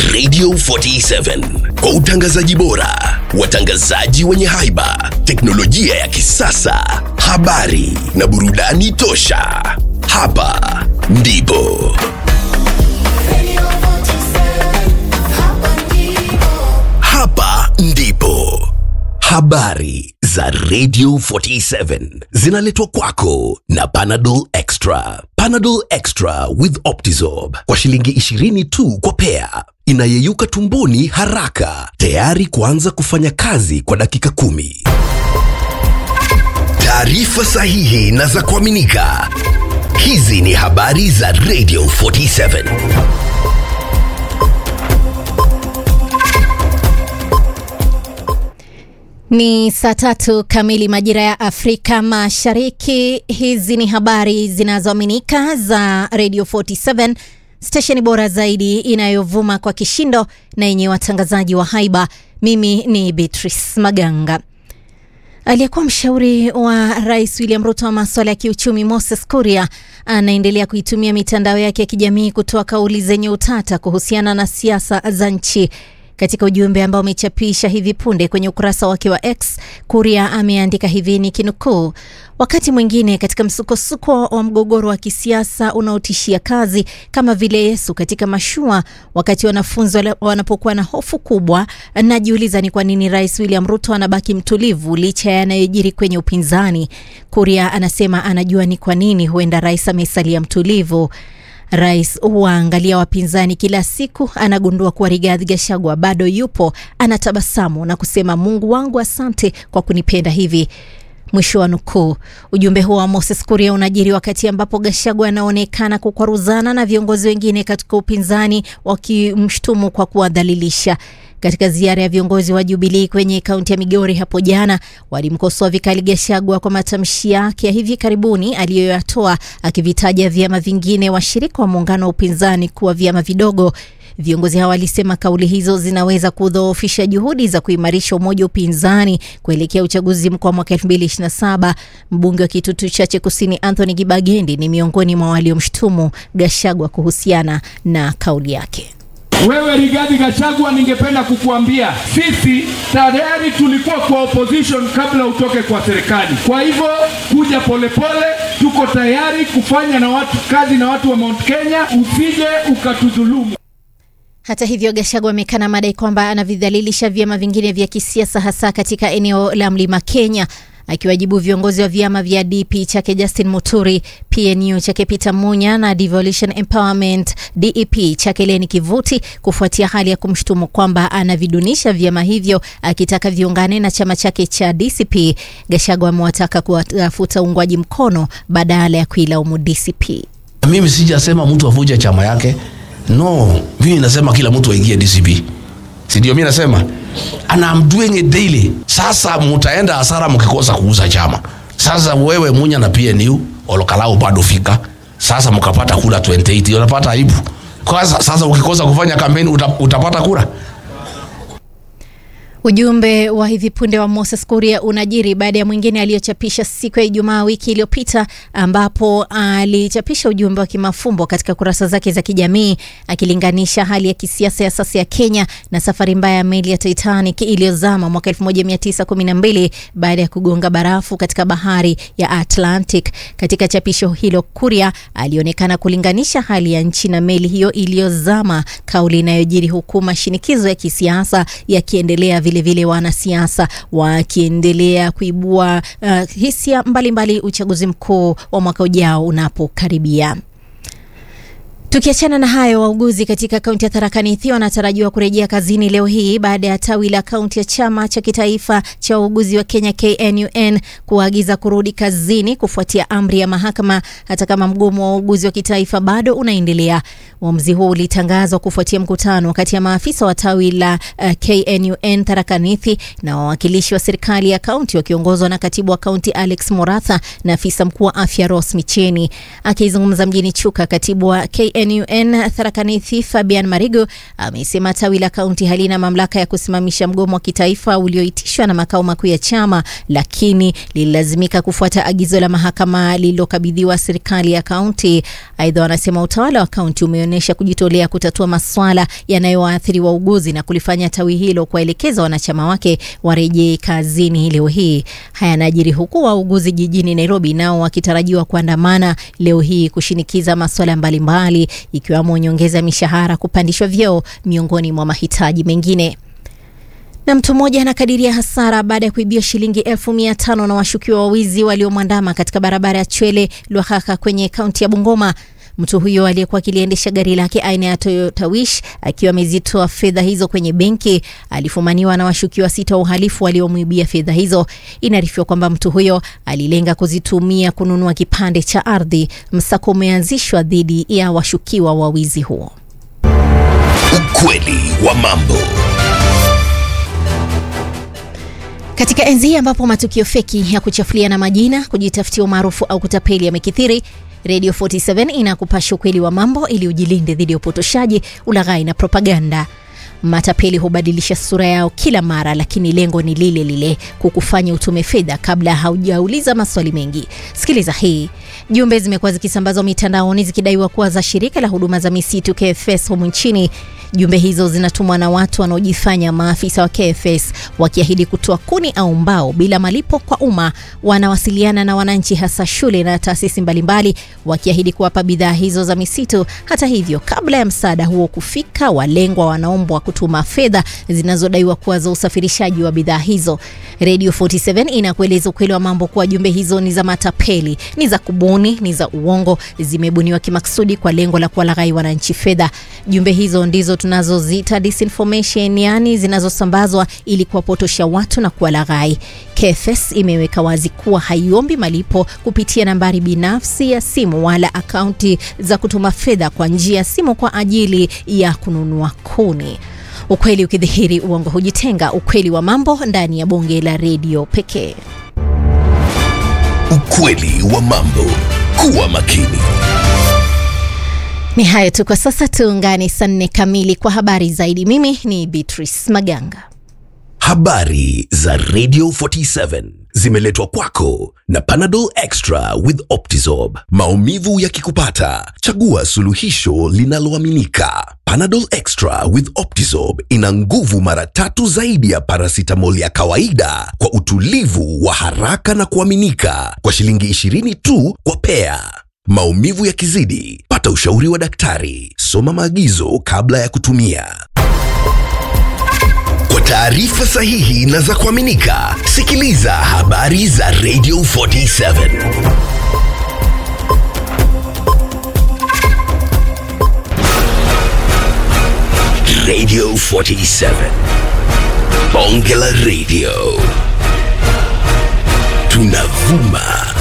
Radio 47 kwa utangazaji bora, watangazaji wenye haiba, teknolojia ya kisasa, habari na burudani tosha. Hapa ndipo Radio 47, hapa ndipo. hapa ndipo habari za Radio 47 zinaletwa kwako na Panadol Extra. Panadol Extra with Optizorb kwa shilingi 20 tu kwa pea, inayeyuka tumboni haraka, tayari kuanza kufanya kazi kwa dakika kumi. Taarifa sahihi na za kuaminika. Hizi ni habari za Radio 47. Ni saa tatu kamili majira ya Afrika Mashariki. Hizi ni habari zinazoaminika za Radio 47, stesheni bora zaidi inayovuma kwa kishindo na yenye watangazaji wa haiba. Mimi ni Beatrice Maganga. Aliyekuwa mshauri wa rais William Ruto wa maswala ya kiuchumi Moses Kuria anaendelea kuitumia mitandao yake ya kijamii kutoa kauli zenye utata kuhusiana na siasa za nchi. Katika ujumbe ambao amechapisha hivi punde kwenye ukurasa wake wa X, Kuria ameandika hivi ni kinukuu: wakati mwingine katika msukosuko wa mgogoro wa kisiasa unaotishia kazi, kama vile Yesu katika mashua, wakati wanafunzi wala- wanapokuwa na hofu kubwa, najiuliza ni kwa nini Rais William Ruto anabaki mtulivu licha ya yanayojiri kwenye upinzani. Kuria anasema anajua ni kwa nini huenda rais amesalia mtulivu. Rais huwaangalia wapinzani kila siku, anagundua kuwa Rigathi Gachagua bado yupo, anatabasamu na kusema Mungu wangu, asante kwa kunipenda hivi. Mwisho wa nukuu. Ujumbe huo wa Moses Kuria unajiri wakati ambapo Gachagua anaonekana kukwaruzana na viongozi wengine katika upinzani wakimshtumu kwa kuwadhalilisha. Katika ziara ya viongozi wa Jubilii kwenye kaunti ya Migori hapo jana, walimkosoa vikali Gachagua kwa matamshi yake ya hivi karibuni aliyoyatoa akivitaja vyama vingine washirika wa muungano wa upinzani kuwa vyama vidogo. Viongozi hawa walisema kauli hizo zinaweza kudhoofisha juhudi za kuimarisha umoja wa upinzani kuelekea uchaguzi mkuu wa mwaka 2027. Mbunge wa Kitutu Chache Kusini Anthony Gibagendi ni miongoni mwa waliomshutumu Gachagua kuhusiana na kauli yake. Wewe Rigathi Gachagua, ningependa kukuambia sisi tayari tulikuwa kwa opposition kabla utoke kwa serikali. Kwa hivyo kuja polepole, tuko tayari kufanya na watu kazi na watu wa Mount Kenya, usije ukatudhulumu. Hata hivyo, Gachagua amekana madai kwamba anavidhalilisha vyama vingine vya kisiasa hasa katika eneo la Mlima Kenya, akiwajibu viongozi wa vyama vya DP chake Justin Muturi, PNU chake Peter Munya na Devolution Empowerment DEP chake Leni Kivuti kufuatia hali ya kumshutumu kwamba anavidunisha vyama hivyo, akitaka viungane na chama chake cha DCP. Gachagua amewataka kuwatafuta uungwaji mkono badala ya kuilaumu DCP. Mimi sijasema mtu avuje chama yake, no. Mimi nasema kila mtu aingie DCP, si ndio? Mimi nasema and I'm doing it daily. Sasa mutaenda hasara mkikosa kuuza chama. Sasa wewe Munya na PNU Olokalau bado fika, sasa mkapata kura 28 unapata aibu. Kwa sasa, sasa ukikosa kufanya kampeni uta, utapata kura Ujumbe wa hivi punde wa Moses Kuria unajiri baada ya mwingine aliyochapisha siku ya Ijumaa wiki iliyopita, ambapo alichapisha ujumbe wa kimafumbo katika kurasa zake za kijamii akilinganisha hali ya kisiasa ya sasa ya Kenya na safari mbaya ya meli ya Titanic iliyozama mwaka 1912 baada ya kugonga barafu katika bahari ya Atlantic. Katika chapisho hilo, Kuria alionekana kulinganisha hali ya nchi na meli hiyo iliyozama, kauli inayojiri huku mashinikizo ya kisiasa yakiendelea vilevile wanasiasa wakiendelea kuibua uh, hisia mbalimbali uchaguzi mkuu wa mwaka ujao unapokaribia. Tukiachana na hayo, wauguzi katika kaunti ya Tharaka Nithi wanatarajiwa kurejea kazini leo hii baada ya tawi la kaunti ya chama cha kitaifa cha wauguzi wa Kenya KNUN kuagiza kurudi kazini kufuatia amri ya mahakama, hata kama mgomo wa wauguzi wa kitaifa bado unaendelea. Uamuzi huo ulitangazwa kufuatia mkutano kati ya maafisa wa tawi la uh, KNUN Tharaka Nithi na wawakilishi wa serikali ya kaunti wakiongozwa na katibu wa kaunti Alex Moratha na afisa mkuu wa afya Ross Micheni. Akizungumza mjini Chuka, katibu wa KNUN NUN Tharakanithi Fabian Marigo amesema tawi la kaunti halina mamlaka ya kusimamisha mgomo wa kitaifa ulioitishwa na makao makuu ya chama, lakini lililazimika kufuata agizo la mahakama lililokabidhiwa serikali ya kaunti. Aidha, wanasema utawala wa kaunti umeonyesha kujitolea kutatua maswala yanayowaathiri wauguzi na kulifanya tawi hilo kuwaelekeza wanachama wake warejee kazini leo hii. Haya yanajiri huku wauguzi jijini Nairobi nao wakitarajiwa kuandamana leo hii kushinikiza maswala mbalimbali ikiwemo nyongeza ya mishahara, kupandishwa vyeo, miongoni mwa mahitaji mengine na mtu mmoja anakadiria hasara baada ya kuibia shilingi elfu mia tano na washukiwa wawizi waliomwandama katika barabara ya Chwele Lwakhakha kwenye kaunti ya Bungoma. Mtu huyo aliyekuwa akiliendesha gari lake aina ya Toyota Wish akiwa amezitoa fedha hizo kwenye benki alifumaniwa na washukiwa sita wa uhalifu waliomwibia fedha hizo. Inaarifiwa kwamba mtu huyo alilenga kuzitumia kununua kipande cha ardhi. Msako umeanzishwa dhidi ya washukiwa wa wizi huo. Ukweli wa mambo. Katika enzi hii ambapo matukio feki ya kuchafuliana majina, kujitafutia umaarufu au kutapeli yamekithiri, Radio 47 inakupasha ukweli wa mambo ili ujilinde dhidi ya upotoshaji, ulaghai na propaganda. Matapeli hubadilisha sura yao kila mara, lakini lengo ni lile lile, kukufanya utume fedha kabla haujauliza maswali mengi. Sikiliza hii. Jumbe zimekuwa zikisambazwa mitandaoni zikidaiwa kuwa za shirika la huduma za misitu KFS humu nchini. Jumbe hizo zinatumwa na watu wanaojifanya maafisa wa KFS wakiahidi kutoa kuni au mbao bila malipo kwa umma. Wanawasiliana na wananchi, hasa shule na taasisi mbalimbali, wakiahidi kuwapa bidhaa hizo za misitu. Hata hivyo, kabla ya msaada huo kufika, walengwa wanaombwa kutuma fedha zinazodaiwa kuwa za usafirishaji wa bidhaa hizo. Radio 47 inakueleza ukweli wa mambo kuwa jumbe hizo ni za matapeli, ni za kubuni, ni za uongo, zimebuniwa kimaksudi kwa lengo la kuwalaghai wananchi fedha. Jumbe hizo ndizo tunazoziita disinformation, yani zinazosambazwa ili kuwapotosha watu na kuwalaghai. KFS imeweka wazi kuwa haiombi malipo kupitia nambari binafsi ya simu wala akaunti za kutuma fedha kwa njia ya simu kwa ajili ya kununua kuni. Ukweli ukidhihiri, uongo hujitenga. Ukweli wa mambo ndani ya bonge la redio pekee. Ukweli wa mambo. Kuwa makini. Ni hayo tu kwa sasa, tuungane saa nne kamili kwa habari zaidi. Mimi ni Beatrice Maganga. Habari za Radio 47 zimeletwa kwako na Panadol Extra with Optizorb. Maumivu yakikupata, chagua suluhisho linaloaminika. Panadol Extra with Optizorb ina nguvu mara tatu zaidi ya paracetamol ya kawaida kwa utulivu wa haraka na kuaminika kwa shilingi 20 tu kwa pea. Maumivu yakizidi, pata ushauri wa daktari. Soma maagizo kabla ya kutumia. Kwa taarifa sahihi na za kuaminika, sikiliza habari za Radio 47. Radio 47. Bonge la Radio. Tunavuma